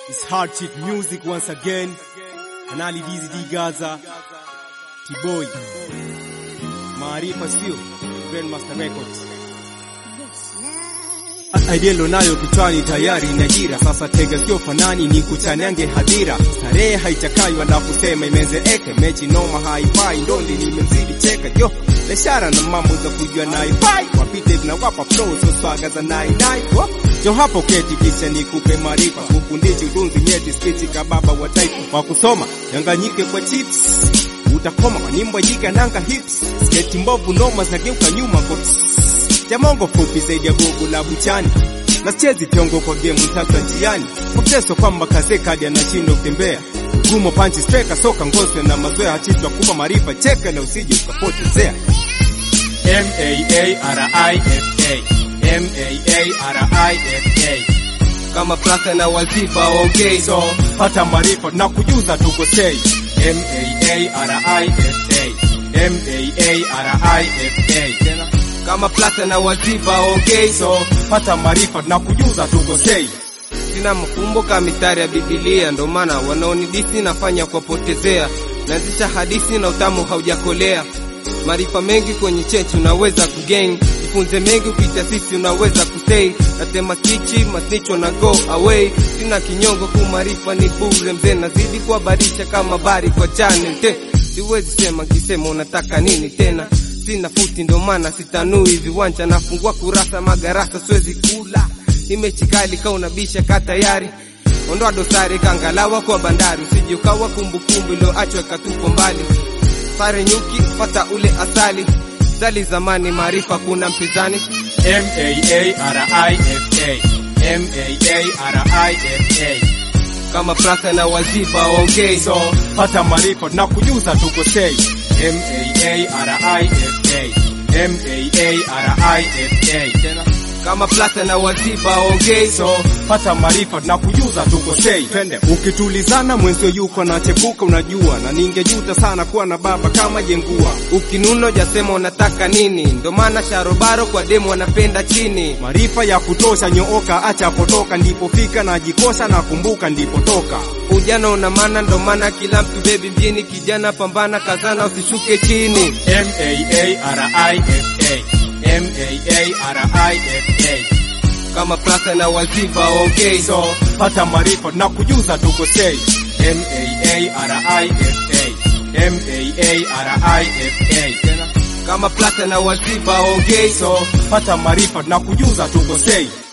It's hardship music once again. Kanali DZD Gaza. T-Boy. Maarifa sio Grandmaster Records. Idea nayo kichwani tayari inajira sasa, tega sio fanani ni kuchanyange hadhira, starehe haichakai wala kusema imezeeke, mechi noma haifai, ndondi nimemzidi cheka yo biashara na mambo za kujua naifai, wapite na wapa flow so swaga za nai nai wo jo hapo keti, kisha nikupe maarifa, kufundishi udunzi nyeti, spichi kababa wa taifa wa kusoma yanganyike kwa chips utakoma kwa nimbo jika nanga hips sketi mbovu noma zageuka nyuma kwa jamongo fupi zaidi ya gogo la buchani na chezi tongo kwa game tata njiani mteso kwamba kaze kadi anashindwa kutembea gumo panchi striker soka ngoswe na mazoea hachitwa kupa maarifa cheka na usije ukapotezea M A A R I F A M A A R I F A kama plaka na wazifa okay so pata maarifa na kujuza tukosei M A A R I F A M A A R I F A kama plaka na wazifa okay so pata maarifa na kujuza tukosei sina mkumbuka mistari ya Biblia, ndo maana wanaonidisi nafanya kuwapotezea, naanzisha hadithi na utamu haujakolea. Maarifa mengi kwenye chechi unaweza kugain, jifunze mengi ukitasisi unaweza kustay. Natema kichi masnicho na go away, sina kinyongo ku maarifa ni bure mzee, nazidi kuhabarisha kama bari kwa channel te, siwezi sema kisema unataka nini tena sina futi ndo maana sitanui viwanja, nafungua kurasa magarasa, siwezi kula imechi kali ka unabisha ka tayari ondoa dosari kangalawa kwa bandari usije ukawa kumbukumbu iliyoachwa ikatupwa mbali sare nyuki pata ule asali zali zamani maarifa kuna mpinzani M A A R I F A M A A R I F A kama plaka na wazifa okay so pata maarifa na kujuza tukosei M A A R I F A M A A R I F A kama plaka na wazifa okay so pata maarifa na kujuza tukosei twende ukitulizana mwenzio yuko na chepuka unajua na ningejuta sana kuwa na baba kama jengua ukinuno jasema unataka nini ndo maana sharobaro kwa demo wanapenda chini maarifa ya kutosha nyooka acha potoka ndipofika na jikosha na kumbuka ndipotoka ujana una maana ndo maana kila mtu bebi mjini kijana pambana kazana usishuke chini M A A R I F A M A A R I F A kama plaka na wazifa okay so pata maarifa na kujuza tukosei M A A R I F A M A A R I F A kama plaka na wazifa okay so pata maarifa na kujuza tukosei